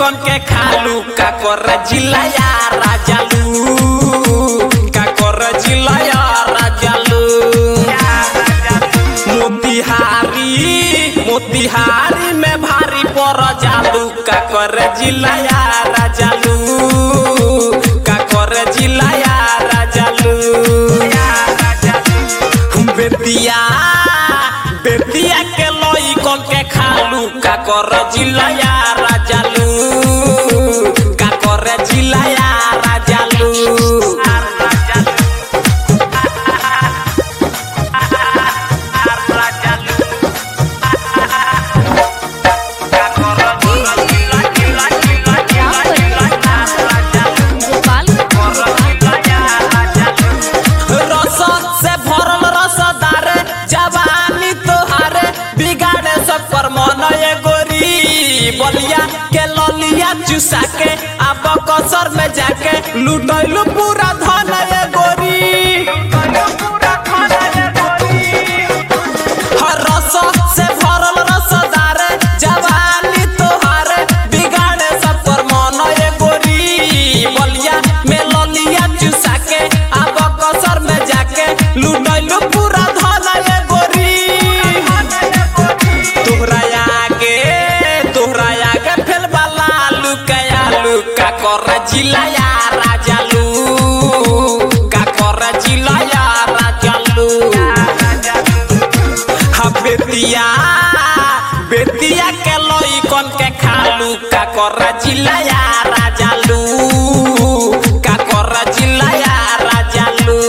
कन के खालू का कर जिलाया राजालू का कर जिलाया राजालू मोतिहारी मोतिहारी में भारी पर जालू का कर जिलाया राजालू का कर जिलाया राजालू बेतिया बेतिया के लोई कन के खालू का कर जिलाया राजालू का कर जिलाया राजालू रस से भरल रसदार जवानी तोहारे बिगाड़े सब पर मन ये गोरी बलिया के ललिया चुसा के अब कसर में जाके लुटैलू पूरा धन ये गोरी हर रस से भरल रसदार जवानी तोहारे बिगाड़े सब पर मन ये गोरी बलिया में ललिया चुसा के अब कसर में जाके लुटैलू पूरा धन ये गोरी तोहरा आगे तोहरा आगे फेल वाला लुकाया लुका कर जिलाया राजालू का कर जिलाया राजालू हा बेतिया बेतिया के लोई कन के खालू का कर जिलाया राजालू का कर जिलाया राजालू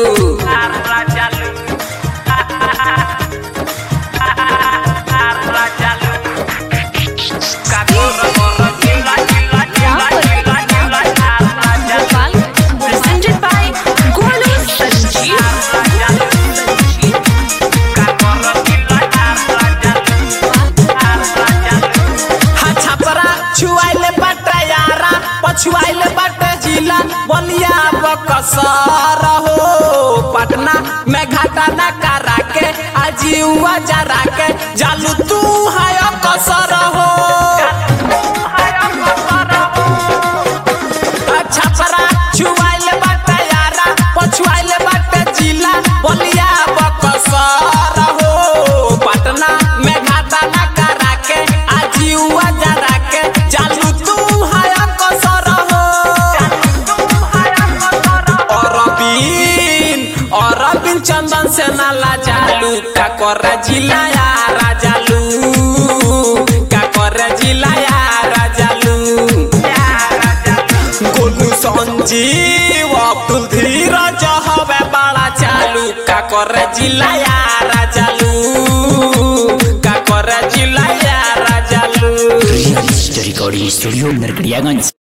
Presented by Golu Sanjeev. हा छपरा छुआइले बाटे यारा पछुआइले बाटे जिला बलिया बकसर हो पटना में घाटा न करा के आजीवा जरा के जालू तू है कसर हो छपरा छुआइले बाटे यारा पछुआइले बाटे जिला बलिया बकसर हो पटना में घाटा न करा के आजीवा जरा के जालू तू है कसर हो अरबिन अरबिन चंदन से नाला जालू का कर जिलाया राजालू का कर जिलाया राजालू गोलू संजीव अब्दुल धीरज हवे बड़ा चालू का कर जिलाया राजालू का कर जिलाया राजालू रियल रिकॉर्डिंग स्टूडियो नरकड़ियागंज